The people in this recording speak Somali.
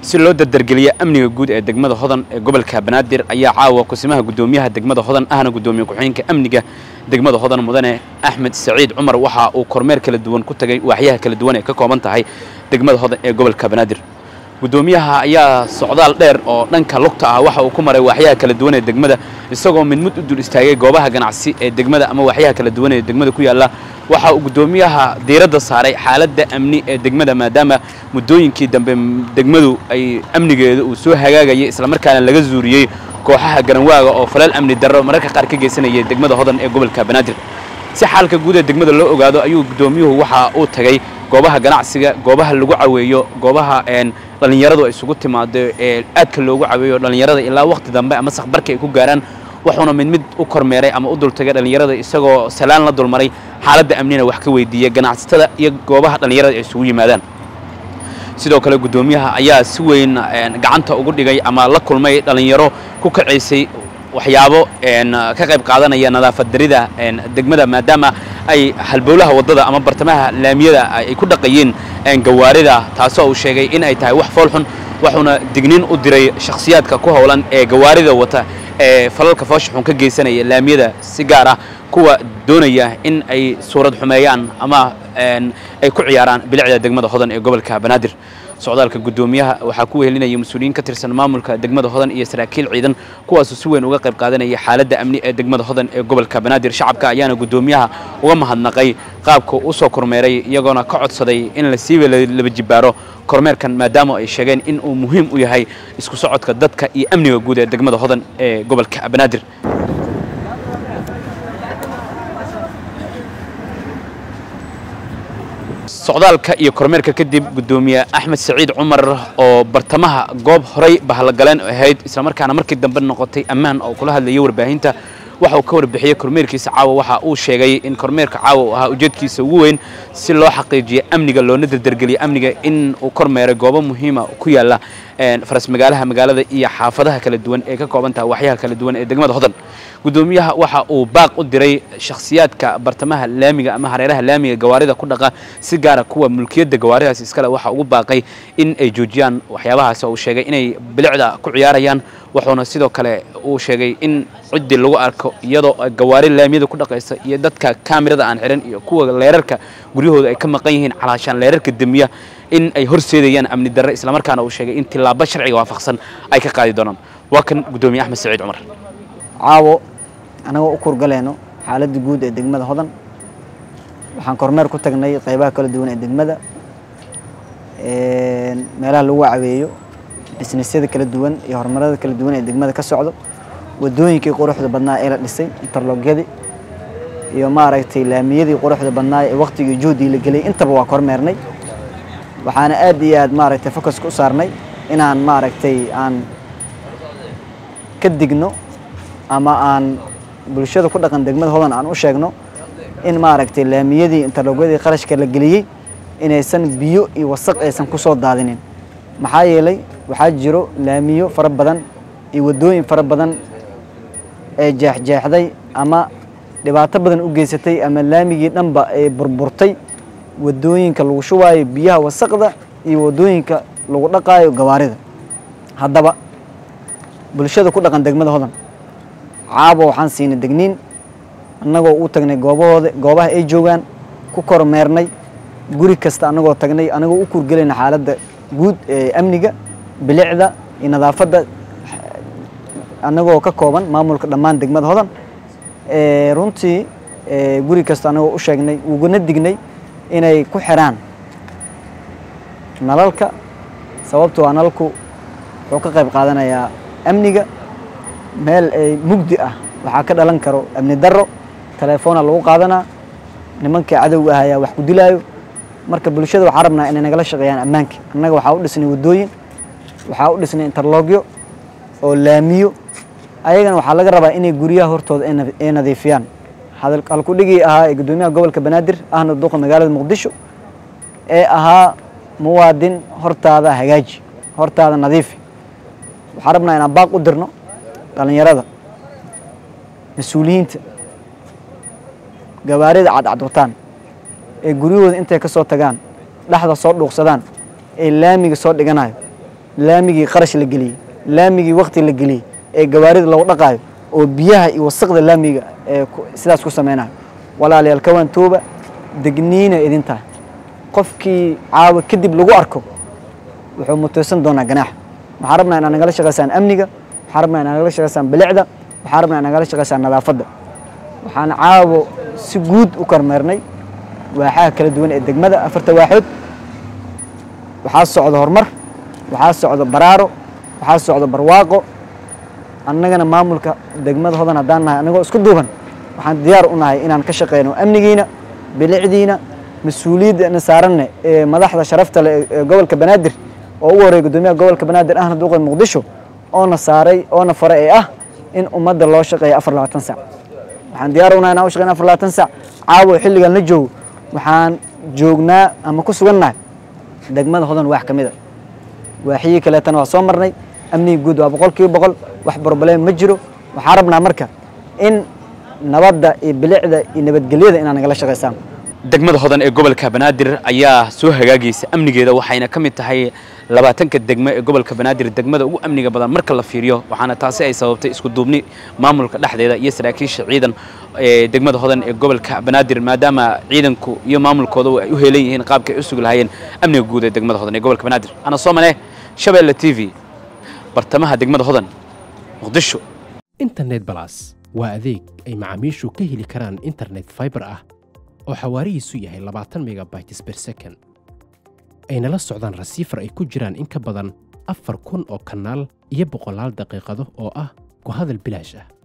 si loo dardargeliya amniga guud ee degmada hodan ee gobolka banaadir ayaa caawa kusimaha guddoomiyaha degmada hodan ahna guddoomiye ku-xigeenka amniga degmada hodan mudane axmed saciid cumar waxa uu kormeer kala duwan ku tagay waaxyaha kala duwan ee ka kooban tahay degmada hodan ee gobolka banaadir guddoomiyaha ayaa socdaal dheer oo dhanka lugta ah waxa uu ku maray waaxyaha kala duwan ee degmada isagoo mid mid u dul istaagay goobaha ganacsi ee degmada ama waaxyaha kala duwan ee degmada ku yaalla waxa uu guddoomiyaha diiradda saaray xaaladda amni ee degmada maadaama muddooyinkii dambe degmadu ay amnigeeda uu soo hagaagayay islamarkaana laga zuuriyey kooxaha garanwaaga oo falal amni darro mararka qaar ka geysanayay degmada hodan ee gobolka banaadir si xaalka guud ee degmada loo ogaado ayuu guddoomiyuhu waxa uu tagay goobaha ganacsiga goobaha lagu caweeyo goobaha dhallinyaradu ay isugu timaado ee aadka loogu caweeyo dhallinyarada ilaa waqti dambe ama sakbarka ay ku gaaraan wuxuuna mid mid u kormeeray ama u dultagay dhallinyarada isagoo salaan la dulmaray xaaladda amnina wax ka weydiiyey ganacsatada iyo goobaha dhallinyarada ay isugu yimaadaan sidoo kale guddoomiyaha ayaa si weyn gacanta ugu dhigay ama la kulmay dhallinyaro ku kacaysay waxyaabo ka qayb qaadanaya nadaafad darida degmada maadaama ay halbowlaha waddada ama bartamaha laamiyada ay ku dhaqayeen gawaarida taasoo uu sheegay in ay tahay wax foolxun wuxuuna digniin u diray shakhsiyaadka ku howlan ee gawaarida wata ee falalka foosha xun ka geysanaya laamiyada si gaar ah kuwa doonaya in ay suurad xumeeyaan ama ay ku ciyaaraan bilicda degmada hodan ee gobolka banaadir socdaalka guddoomiyaha waxaa ku wehelinaya mas-uuliyiin ka tirsan maamulka degmada hodan iyo saraakiil ciidan kuwaasoo si weyn uga qayb qaadanaya xaaladda amni ee degmada hodan ee gobolka banaadir shacabka ayaana guddoomiyaha uga mahadnaqay qaabka u soo kormeeray iyagoona ka codsaday in la siiba laba jibbaaro kormeerkan maadaama ay sheegeen in uu muhiim u yahay isku socodka dadka iyo amniga guud ee degmada hodan ee gobolka banaadir socdaalka iyo kormeerka kadib guddoomiye axmed saciid cumar oo bartamaha goob horay bahlagaleen ahayd islamarkaana markii dambe noqotay ammaan oo kula hadlayay warbaahinta waxa uu ka warbixiyey kormeerkiisa caawa waxa uu sheegay in kormeerka caawa uu ahaa ujeedkiisa ugu weyn si loo xaqiijiyo amniga loona dardargeliyo amniga in uu kormeeray goobo muhiima ku yaalla faras magaalaha magaalada iyo xaafadaha kala duwan ee ka kooban taha waxyaha kala duwan ee degmada hodan guddoomiyaha waxa uu baaq u diray shakhsiyaadka bartamaha laamiga ama hareeraha laamiga gawaarida ku dhaqa si gaara kuwa mulkiyadda gawaaridaas iskale waxa ugu baaqay in ay joojiyaan waxyaabahaas oo uu sheegay inay bilicda ku ciyaarayaan wuxuuna sidoo kale uu sheegay in ciddii lagu arko iyadoo gawaari laamiyada ku dhaqaysa iyo dadka kaamirada aan xihan iyo kuwa leerarka guryahooda ay ka maqan yihiin calaashaan leerarka demiya in ay horseedayaan amni darre islamarkaana uu sheegay in tillaabo sharciga waafaqsan ay ka qaadi doonaan waa kan guddoomiye axmed saciid cumar caawo annagoo u kurgaleyno xaaladda guud ee degmada hodan waxaan kormeer ku tagnay qaybaha kala duwan ee degmada meelaha lagu caweeyo bisnisyada kala duwan iyo horumarada kala duwan ee degmada ka socdo wadooyinkii quruxda badnaa ee la dhisay interlogyadii iyo maaragtay laamiyadii quruxda badnaa ee waqtigii juhdii la geliyay intaba waa kormeernay waxaana aad iyo aad maaragtay focuska u saarnay inaan maaragtay aan ka digno ama aan bulshada ku dhaqan degmada hodan aan u sheegno in maaragtay laamiyadii interlogyadii qarashka la geliyey inaysan biyo iyo wasaq aysan ku soo daadinin maxaa yeelay waxaa jiro laamiyo fara badan iyo waddooyin fara badan ee jeexjeexday ama dhibaato badan u geysatay ama laamigii dhanba ay burburtay waddooyinka lagu shubaayo biyaha wasaqda iyo waddooyinka lagu dhaqaayo gawaarida haddaba bulshada ku dhaqan degmada hodan caabo waxaan siinay degniin annagoo u tagnay goobahooda goobaha ay joogaan ku kormeernay guri kasta annagoo tagnay annagoo u kurgelayna xaaladda guud ee amniga bilicda iyo nadaafadda annagoo ka kooban maamulka dhammaan degmada hodan runtii guri kasta annagoo u sheegnay uguna dignay inay ku xiraan nalalka sababtoo a nalalku wuxuu ka qayb qaadanayaa amniga meel ay mugdi ah waxaa ka dhalan karo amni darro telefoona lagu qaadanaa nimankii cadowga ah ayaa wax ku dilaayo marka bulshada waxaa rabnaa inay nagala shaqeeyaan ammaanka annaga waxaa u dhisnay waddooyin waxaa u dhisnay interlogyo oo laamiyo ayagana waxaa laga rabaa inay guryaha hortooda ay nadiifiyaan halkudhigii ahaa ee guddoomiyaha gobolka banaadir ahna duqa magaalada muqdisho ee ahaa muwaadin hortaada hagaaji hortaada nadiifi waxaa rabnaa inaan baaq u dirno dhallinyarada mas-uuliyiinta gawaarida cadcad wataan ee guryahooda intay ka soo tagaan dhexda soo dhuuqsadaan ee laamiga soo dhiganayo laamigii qarash la geliyey laamigii wakti la geliyey ee gawaarida lagu dhaqaayo oo biyaha iyo wasaqda laamiga ee sidaas ku sameynayo walaalayaal kawaantooba degniina idin tahay qofkii caawa kadib lagu arko wuxuu muteysan doonaa ganaax waxaan rabnaa inaad nagala shaqaysaan amniga waxaan rabnaa inaad nagala shaqaysaan bilicda waxaan rabnaa inaad nagala shaqaysaan nadaafadda waxaan caawo si guud u kormeernay waaxaha kala duwan ee degmada afarta waaxood waxaa socda horumar waxaa socda baraaro waxaa socda barwaaqo annagana maamulka degmada hodan haddaan nahay annagoo isku duuban waxaan diyaar u nahay inaan ka shaqeyno amnigiina bilicdiina mas-uuliyadda saaranne ee madaxda sharafta leh ee gobolka banaadir oo ugu horreeya guddoomiyaha gobolka banaadir ahna duuqa muqdisho oona saaray oona fare ee ah in ummadda loo shaqeeyo afar labaatan sac waxaan diyaar u nahay inaan u shaqeyno afar labaatan sac caawa xilligan la joogo waxaan joognaa ama ku sugannahay degmada hodan waax ka mid a waaxiyii kaleetana waa soo marnay amniga guud waa boqol kiiba boqol wax broblem ma jiro waxaan rabnaa marka in nabadda iyo bilicda iyo nabadgelyada inaad nagala shaqaysaan degmada hodan ee gobolka banaadir ayaa soo hagaagaysa amnigeeda waxayna ka mid tahay labaatanka degmo ee gobolka banaadir degmada ugu amniga badan marka la fiiriyo waxaana taasi ay sababtay isku duubni maamulka dhexdeeda iyo saraakiisha ciidan ee degmada hodan ee gobolka banaadir maadaama ciidanku iyo maamulkooda ay u heelan yihiin qaabka ay u sugi lahaayeen amniga guud ee degmada hodan ee gobolka banaadir ana soo mane shabeelle t v bartamaha degmada hodan muqdisho internet balas waa adeeg ay macaamiishu ka heli karaan internet fiber ah oo xawaarihiisu yahay labaatan megabytes per second ayna la socdaan rasiifar ay ku jiraan in ka badan afar kun oo kanaal iyo boqolaal daqiiqado oo ah ku hadal bilaash ah